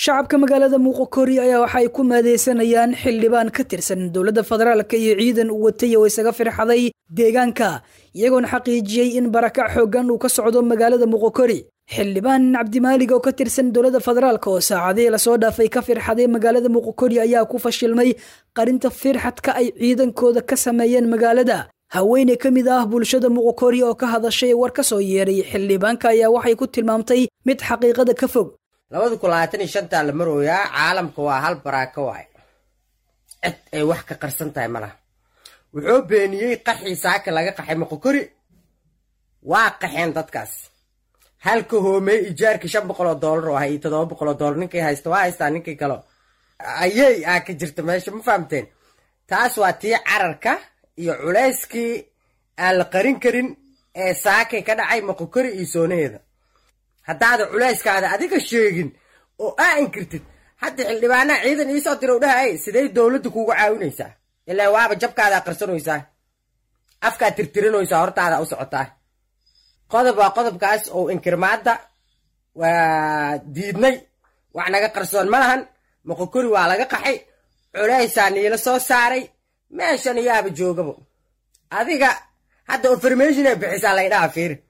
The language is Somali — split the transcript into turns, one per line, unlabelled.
shacabka magaalada muuqokori ayaa waxa ay ku maadeysanayaan xildhibaan ka tirsan dowladda federaalka iyo ciidan u watay oo isaga firxaday deegaanka iyagoona xaqiijiyey in barakac xooggan uu ka socdo magaalada muuqokori xildhibaan cabdimaalig oo ka tirsan dowladda federaalk oo saacadihii lasoo dhaafay ka firxaday magaalada muuqokori ayaa ku fashilmay qarinta firxadka ay ciidankooda ka sameeyeen magaalada haweeney ka mid ah bulshada muuqokori oo ka hadashay war ka soo yeeray xildhibaanka ayaa waxay ku tilmaamtay mid xaqiiqada ka fog
labada kun labaatan iyo shantaa la marooyaa caalamka waa hal baraako waay cid ay wax ka qarsan tahay malaha wuxuu beeniyey qaxii saaka laga qaxay moqokori waa qaxeen dadkaas halka hoomey ijaarkii shan boqol oo doolar oo ahay iyo toddoba boqol oo doolar ninkay haysta waa haystaa ninkii kale ayey aa ka jirta meesha ma fahamteen taas waa tii cararka iyo culayskii aan la qarin karin ee saakay ka dhacay moqokori iyo soonaheeda haddaada culayskaada adiga sheegin oo aa inkirtid hadda xildhibaanaha ciidan iisoo dira u dhahay sidey dowladda kuugu caawinaysaa ilaa waaba jabkaadaa qarsanaysaa afkaad tirtirinaysaa hortaada u socotaa qodob waa qodobkaas oo inkirmaadda waa diidnay wax naga qarsoon ma lahan moqokori waa laga qaxay culaysaa niila soo saaray meeshan iyaaba joogabo adiga hadda information ay bixisaa laydhaha fiiri